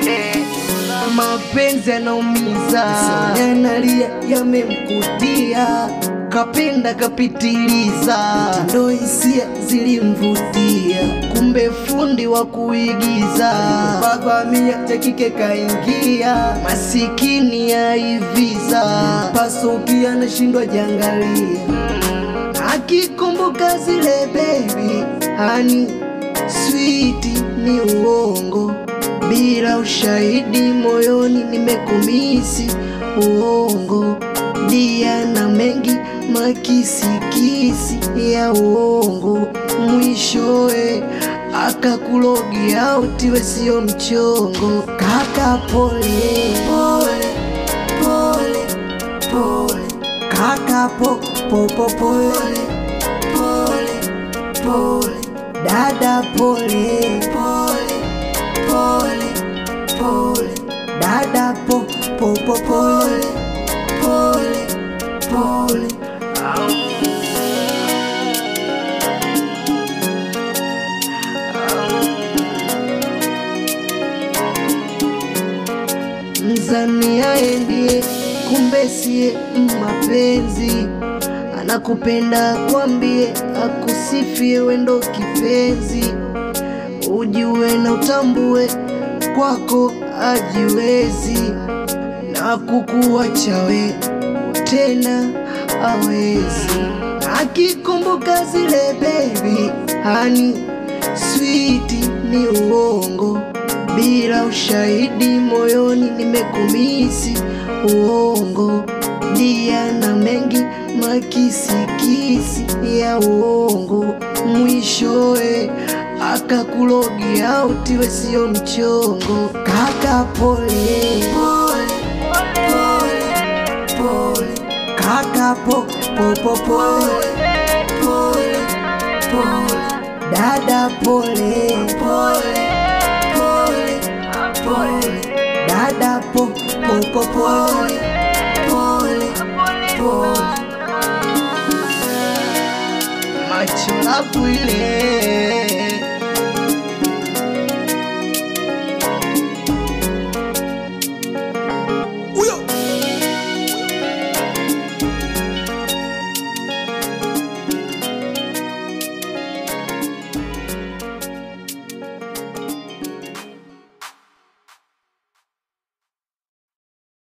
pole. Mapenzi yanaumiza, yanalia yamemkutia, kapenda kapitiliza, ndo hisia zilimvutia, kumbe fundi wa kuigiza, baba mia cha kike kaingia, masikini yaiviza, pasukia nashindwa jangalia akikumbuka zile baby hani switi ni uongo bila ushahidi moyoni nimekumisi uongo dia na mengi makisikisi ya uongo mwishowe akakulogia utiwe sio mchongo kaka pole pole pole pole kaka po po po pole pole pole dada pole pole pole pole dada po po po pole pole pole Mzania endie kumbe siye mapenzi anakupenda kwambie akusifie wendo kipenzi ujue na utambue kwako ajiwezi na kukuacha we tena awezi akikumbuka zile baby hani switi ni uongo bila ushahidi moyoni nimekumisi uongo dia na mengi makisikisi ya uongo mwishowe akakulogia utiwe sio mchongo kaka pole pole pole pole kaka po po po pole pole pole dada pole pole pole pole dada po po po pole pole pole macho lapu ile